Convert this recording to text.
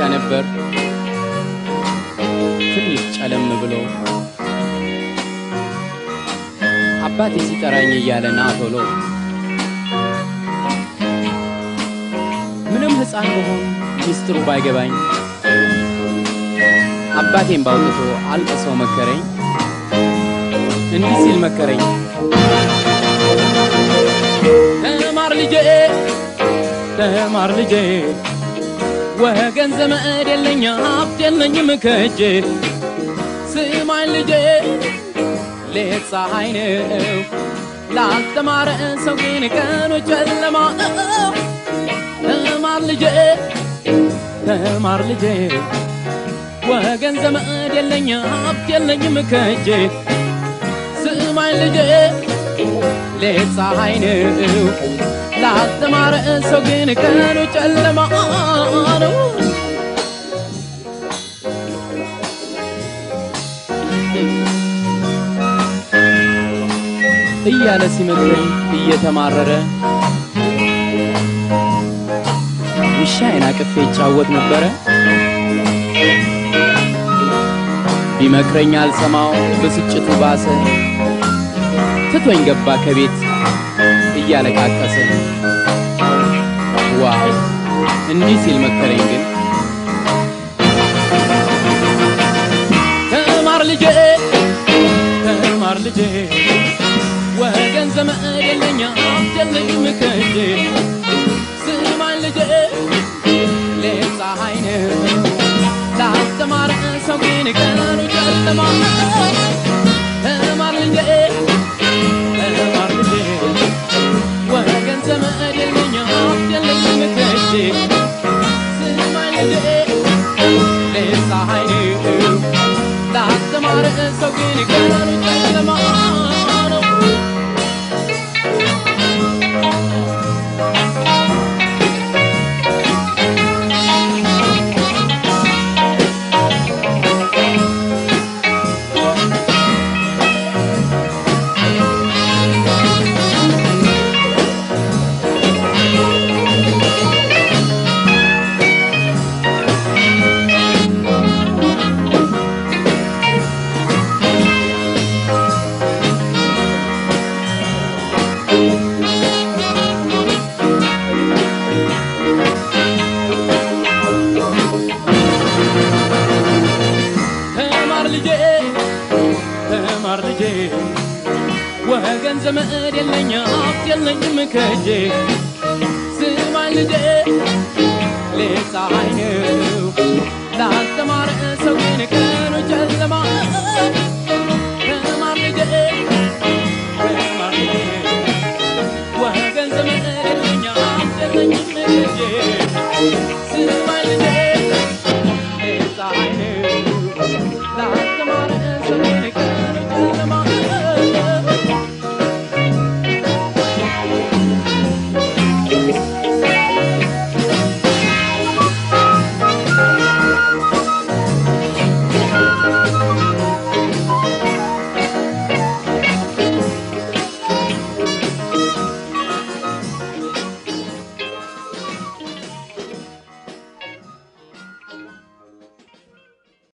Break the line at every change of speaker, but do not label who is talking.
ነበር ትንሽ ጨለም ብሎ አባቴ ሲጠራኝ እያለ ና ቶሎ ምንም ሕፃን በሆን ሚስጥሩ ባይገባኝ አባቴን ባውጥቶ አልቅሰው መከረኝ እንዲህ ሲል መከረኝ ተማር ልጄ ተማር ልጄ ወገን ዘመድ የለኝ ሀብት የለኝም ከእጄ ስማኝ ልጄ ሌት ፀሐይ ነው ላልተማረ ሰው ግን ቀኑ ጨለማ ነው ተማር ልጄ ተማር ልጄ ወገን ዘመድ የለኝ ሀብት የለኝም ከእጄ ስማኝ ልጄ ሌት ፀሐይ ነው ላልተማረ ሰው ግን ቀኑ ጨለማ ነው እያለ ሲመክረኝ እየተማረረ ውሻዬን አቅፌ ይጫወት ነበረ። ቢመክረኝ አልሰማው ብስጭቱ ባሰ፣ ትቶኝ ገባ ከቤት እያለቃቀሰ። ዋው እንዲህ ሲል መከረኝ ግን ተማር ልጄ ተማር ልጄ ወገን ዘመድ የለኝ ሀብት የለኝም ከእጄ ስማኝ ልጄ ሌት ፀሐይ ነው ላስተማረ ሰው ግን ቀኑ ጨለማ ነው። ተማር ልጄ ተማር ልጄ ወገን ዘመድ የለኝ ሀብት የለኝም ከእጄ ስማኝ ልጄ ሌት ፀሐይ ነው ላስተማረ ሰው ግን ቀኑ ጨለማ ነው። ተማር ልጄ ተማር ልጄ ወገን ዘመድ የለኝ ሀብት የለኝም ከእጄ ስማኝ ልጄ ሌት ፀሐይ ነው ላልተማረ ሰው ግን ቀኑ ጨለማ ነው። ተማር ልጄ ተማር ልጄ ወገን ዘመድ የለኝ ሀብት የለኝም ከእጄ ስማኝ ልጄ ሌት ፀሐይ ነው ላልተማረ ሰው ግን ቀኑ